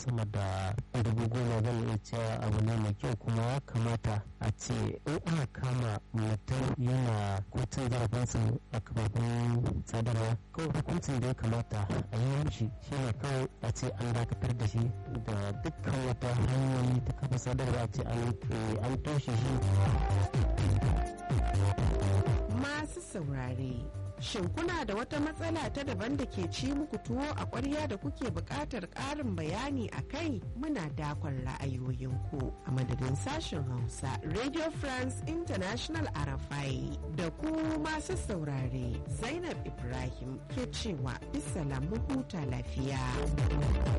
sama da dubu goma zan iya cewa abu ne mai kyau kuma ya kamata a ce in aka kama mutum yana kotun zarafinsa a kafafen sadarwa kawai hukuncin da ya kamata a yi mishi shi ne kawai a ce an dakatar da shi da dukkan wata hanyoyi ta kafa sadarwa a ce an toshe shi masu saurare Shin kuna da wata matsala ta daban da ke ci muku tuwo a ƙwarya da kuke buƙatar ƙarin bayani a kai muna dakon ra'ayoyinku a madadin sashen Hausa Radio France International Arafai da ku masu saurare Zainab Ibrahim ke cewa bisa huta lafiya.